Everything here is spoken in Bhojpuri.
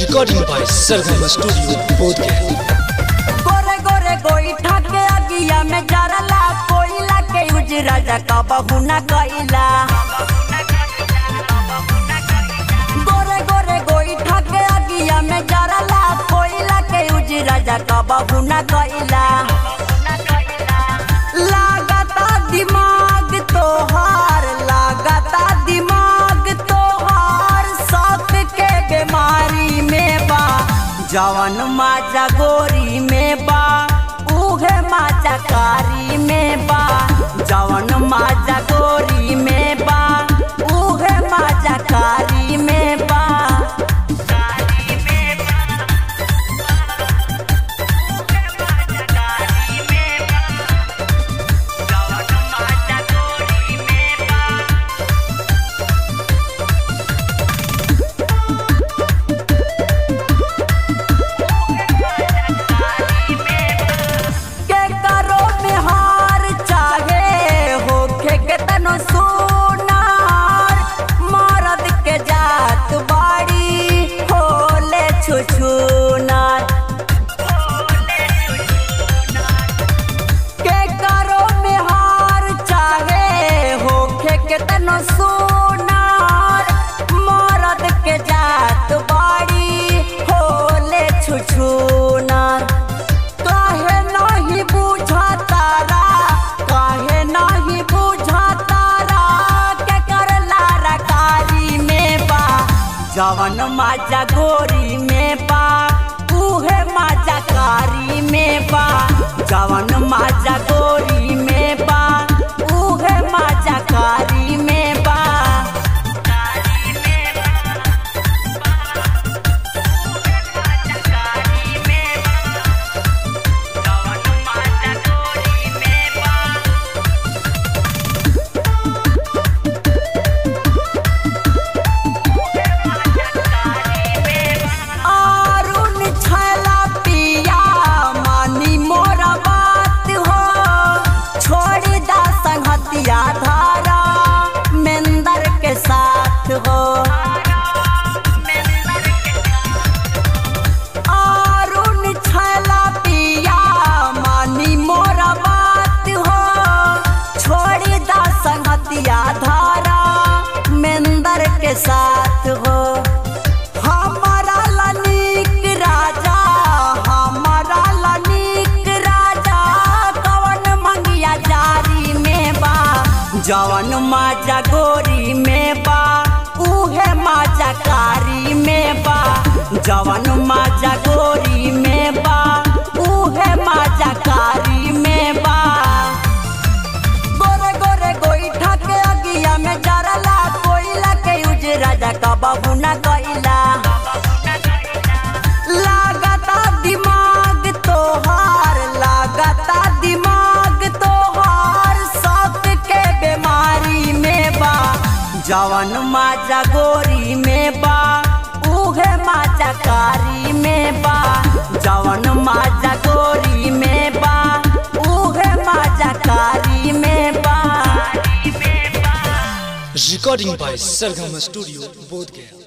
Recording by Sargama Studio, Bodhgaya. गोरे गोरे गोईठा के अगिया में जरला कोयला के उजरा जका बहुना कइला गोरे गोरे गोईठा के अगिया में जरला कोयला के उजरा जका बहुना कइला लागता दिमाग तोहार लागता दिमाग तोहार शौक के बीमारी में बा जवन माजा गोरी में बा उहे माजा कारी में बा जवन माजा गोरी में बा उहे माजा कारी में बा के करो बिहार चाहे होखे के तनो सोनार मरद के जात बाड़ी होले छुछुनार के करो बिहार चाहे होखे के तनो सोनार मरद के जात बाड़ी होले छुछुनार काहे नहीं बुझा तारा काहे नहीं बुझा तारा के करला रकारी में बा जवन माजा गोरी में बा उहे माजा कारी में बा जवन माजा गोरी में बा उहे माजा कारी में बा अरुण छला पिया मानी मोरा बात हो छोड़ दा संगतिया धारा मेंदर के साथ हो अरुण छला पिया मानी मोरा बात हो छोड़ दा संगतिया धारा मेंदर के साथ हो हमारा लनिक राजा हमारा लनिक राजा कवन मंगिया जारी में बा जवन माजा गोरी में बा उहे माजा कारी में बा जवन माजा गोरी में बा उहे माजा कारी में बा गोरे गोरे गोईठा के अगिया में जरला कोयला के उजरा जका बहुना कइला लागता दिमाग तोहार लागता दिमाग तोहार शौक के बीमारी में बा जवन माजा गोरी में बा उहे माजा कारी में बा जवन माजा गोरी में बा उहे माजा कारी में बा Recording by Sargama Studio, Bodhgaya.